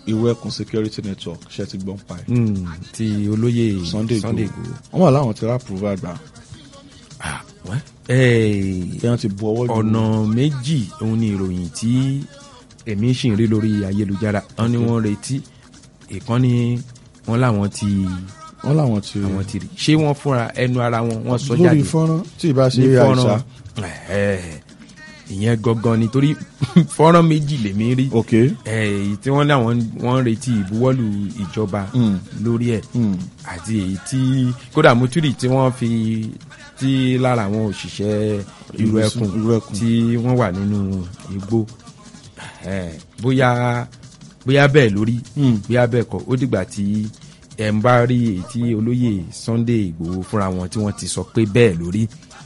ìwé ẹkùn security network ṣe ti gbọ́n pa ẹ̀. Mm, ti olóyè Sunday Sunday Igboho Igboho. wọ́n wà láwọn ti rápùrúvà àgbà Ah, wẹ́. Eh, bí wọ́n ti bu ọwọ́ lù ọ̀nà méjì òun ni ìròyìn tí èmi sì ń rí lórí ayélujára wọn ni wọ́n retí ìkànnì wọn làwọn ti wọ́n láwọn ti àwọn ti rí ṣé wọ́n fúnra ẹnu ara wọn wọ́n sọ lórí jáde fọ́nrán tí ì bá ṣe ní àìsà fọ́nrán Ẹ̀ẹ́, ìyẹn gangan nítorí fọ́nrán méjì lèmi rí ok èyí tí wọ́n láwọn wọ́n ń retí ìbuwọ́lù ìjọba Mm. lórí ẹ̀ Mm. àti èyí tí kódà muturi tí wọ́n fi tí lára àwọn òṣìṣẹ́ ìlú Ìlú ẹkùn ìlú ẹkùn. tí wọ́n wà nínú igbó Eh, bóyá bóyá bẹ́ẹ̀ lórí Mm. bóyá bẹ́ẹ̀ kọ́ ó dìgbà tí ẹ̀ ń bá rí èyí tí olóyè Sunday Ìgbòho fúnra wọn tí wọ́n ti sọ pé bẹ́ẹ̀ lórí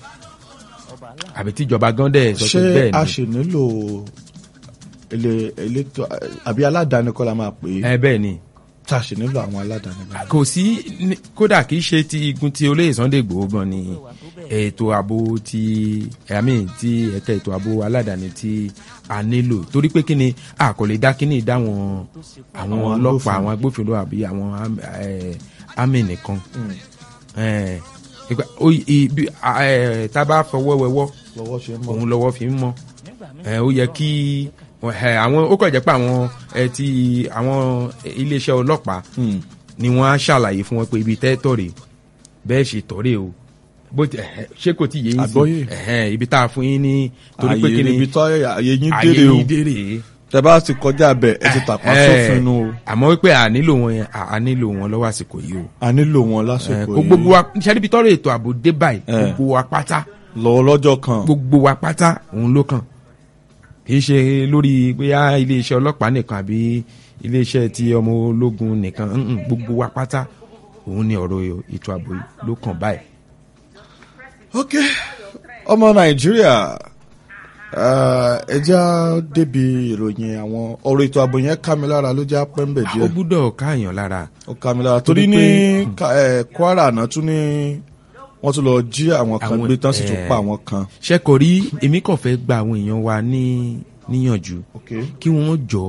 àbí tíjọba gan dẹ̀ sọ ṣé pé bẹ́ẹ̀ a ni ṣì nílò ilé elétò àbí aládàáni kọ́ la máa pè é ẹ bẹ́ẹ̀ ni tá a ṣì nílò àwọn aládàáni báyìí. kò sí ní- kódà kì í ṣe ti igun ti olóyè Sunday Igboho gan ni ètò ààbò ti ẹ̀mí ti ẹ̀ka ètò ààbò aládàáni tí a nílò torí pé kí ni a kò lè dá kíní dáwọn àwọn Àwọn ọlọ́pàá agbófinró. àwọn agbófinró àbí àwọn am- eh, àmì nìkan Eh, ìgbà- ó- ibi- a- eh, tá a bá fọwọ́ wẹwọ́ lọ́wọ́ ṣe ń mọ́. òun lọ́wọ́ fi ń mọ́ ẹ ó yẹ kí ẹ àwọn ó kàn jẹ́ pé àwọn ẹ ti àwọn iléeṣẹ́ ọlọ́pàá Mm. ni wọ́n á ṣàlàyé fún wọn pé ibi tẹ́ tọ̀rẹ̀ bẹ́ẹ̀ ṣe tọ̀rẹ̀ o bó ti ẹ̀hẹ́, ṣé kò tí yé yín Àgbọ́yé. ẹ̀hẹ́, ibi tá a fún yín ní torí pé ààyè kí ni níbi tó ààyè yín ayé dére o yín dèrè tẹ bá ti kọjá bẹ ẹ ti tàpá sófin nu o àmọ́ wípé à nílò wọn yẹn à à nílò wọn lọ́wọ́ àsìkò yìí o a nílò wọn Ẹ, lásìkò kó gbogbo wa ṣe níbi tọ́rọ̀ ètò ààbò dé báyìí Ẹ. gbogbo wa pátá lọ́wọ́ lọ́jọ́ kan gbogbo wa pátá òun ló kàn kì í ṣe lórí bóyá iléeṣẹ́ ọlọ́pàá nìkan àbí iléeṣẹ́ ti ọmọ ológun nìkan mm-mm, gbogbo wa pátá òun ni ọ̀rọ̀ ètò ààbò yìí ló kàn báyìí. ok ọmọ nàìjíríà ẹ já débi ìròyìn àwọn ọ̀rọ̀ ètò ààbò yẹn ká mi lára ló já pẹ́ńbẹ̀ ó díẹ̀ gbúdọ̀ káàyàn lára ó ká mi lára torí Torí ní pé- Ka- ẹ, kwara náà tún ní wọ́n tún lọ jí àwọn kan Àwọn- gbé tán sì tún ẹ. pa àwọn kan. ṣẹ́kọ̀ rí èmi kàn fẹ́ gba àwọn èèyàn wa ní níyànjú ok kí wọ́n jọ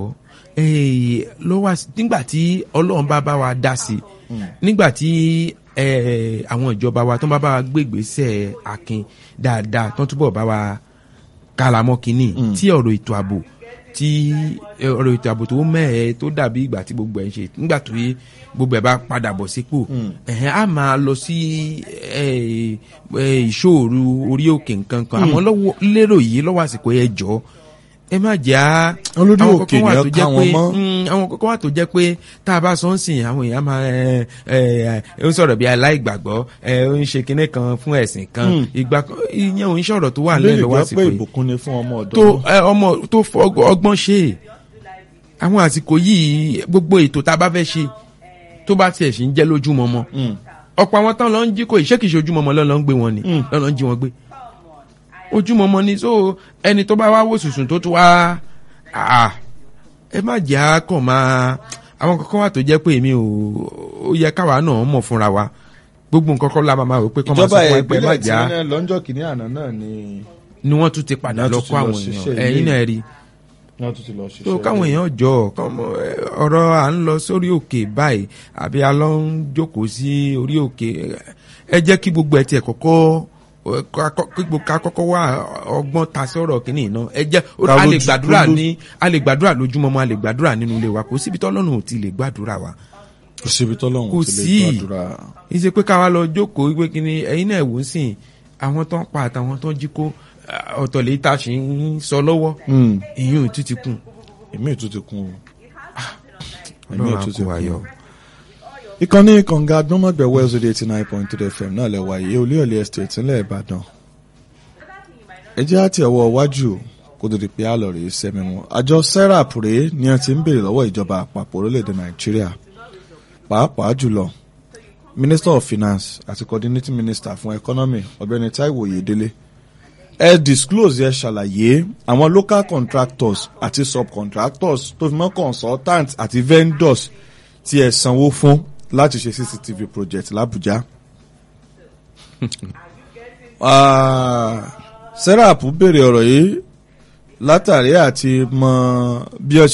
eh, lọ́wọ́ às- nígbà tí ọlọ́run bá bá wa dá sí nígbà tí eh, àwọn ìjọba wa tó ń bá bá wa gbégbèsè akin dáadáa tó ń túbọ̀ bá wa kálámọ́ kínní tí ọ̀rọ̀ ètò ààbò tí eh, ọ̀rọ̀ ètò ààbò tó mẹ́ẹ̀ tó dàbí ìgbà tí gbogbo ẹ̀ ń ṣe nígbà tó yé gbogbo ẹ̀ bá padà bọ̀ sípò ẹ̀hẹ́n á máa lọ sí eh, eh, ìṣòro orí òkè nǹkan kan àmọ́ lọ́wọ́ lérò yìí lọ́wọ́ àsìkò ẹ̀ jọ ẹ má jà á Olórí àwọn òkè kọ̀ọ̀kan wà ni tó ẹ jẹ́ ká wọn pé mọ́. mm, àwọn kọ̀ọ̀kan wà tó jẹ́ pé tá a bá sọ ń sìn àwọn èèyàn máa ẹ ẹ ẹ ń sọ̀rọ̀ bí aláìgbàgbọ́ ẹ ó ń ṣe kinní kan fún ẹ̀sìn kan ìgbà kan ìyẹn ò ń sọ̀rọ̀ tó wà lè nílẹ̀ lọ́wọ́ jẹ́ àsìkò pé yìí ìbùkún ni fún ọmọ ọ̀dọ́ tó náà. ẹ, ọmọ tó fọ ọgbọ- ọgbọ́n ṣe àwọn àsìkò yìí gbogbo ètò tá a bá fẹ́ ṣe tó bá tiẹ̀ sì ń jẹ́ lójúmọmọ Mm. ọ̀pọ̀ àwọn tán lọ ń jí kò ìṣèkìṣe ojúmọmọ lọ́lọ́ ń gbé wọn ni lọ́lọ́ ń jí wọn gbé ojúmọmọ ni so ẹni tó bá wá wò sùsùn tó tún wá àà ẹ má jẹ́ á kàn máa àwọn kankan wà tó jẹ́ pé èmi ò ó yẹ káwa náà mọ̀ fúnra wa gbogbo nǹkan kan la máa máa rò pé kọ́ máa sọ ìjọba fún wa pé ẹ má ìpínlẹ̀ tí jẹ́ á wọ́n lọ́njọ́ kìíní àná náà ni ni wọ́n tún ti padà Wọ́n lọ tún ti kó lọ àwọn ṣiṣẹ́ èèyàn ilé. ẹ̀yin náà rí wọ́n tún ti lọ ṣiṣẹ́. so káwọn èèyàn jọ kọ́mọ, ẹ, ọ̀rọ̀ à ń lọ sórí òkè báyìí àbí a lọ ń jókòó sí orí òkè ẹ jẹ́ kí gbogbo ẹ̀ tiẹ̀ kọ́kọ́ ẹ, ká kọ́- kí gbogbo ká kọ́kọ́ wá ọgbọ́n ta sọ̀rọ̀ kínní iná ẹ jẹ́ ó- Ká a lè lójú- gbàdúrà lójú- ní a lè gbàdúrà lójúmọmọ a lè gbàdúrà nínú ilé wa kò síbi tọ́lọ́run ò ti lè gbàdúrà wa kò síbi tọ́lọ́hún kò ti lè sí. gbàdúrà. ìṣe pé káwa lọ jókòó wípé kí ni ẹ̀yin náà wò ó sìn àwọn tó ń pa àtàwọn tó ń jí kó ọ̀tọ̀ lè ta sì ń sọ lọ́wọ́ Mm. ìyún títí kùn èmi ò tún ti kún o. èmi ọlọ́run ò tún ti àkó ayọ̀. kún o. ìkànnì kànga gbọ́mọ̀gbẹ̀ wells radio eighty nine point three fm náà lẹ wáyé olúyọ̀lé estate ńlẹ̀ ìbàdàn. ẹ jẹ́ àti ẹ̀wọ̀ iwájú kó tó di pé àlọ́ rèé sẹ́mi wọn. àjọ serap rèé ni a ti ń béèrè lọ́wọ́ ìjọba àpapọ̀ orílẹ̀-èdè nàìjíríà pàápàá jùlọ minister of finance àti coordinating minister fún economy ọ̀gbẹ́ni taiwo oyedele ẹ disclose ẹ ṣàlàyé àwọn local contractors àti subcontractors tó fi mọ́ consultants àti vendors tí ẹ sanwó fún láti ṣe cctv project làbújá. Ah, serap béèrè ọ̀rọ̀ yìí látàrí àti mọ bí ọ ṣe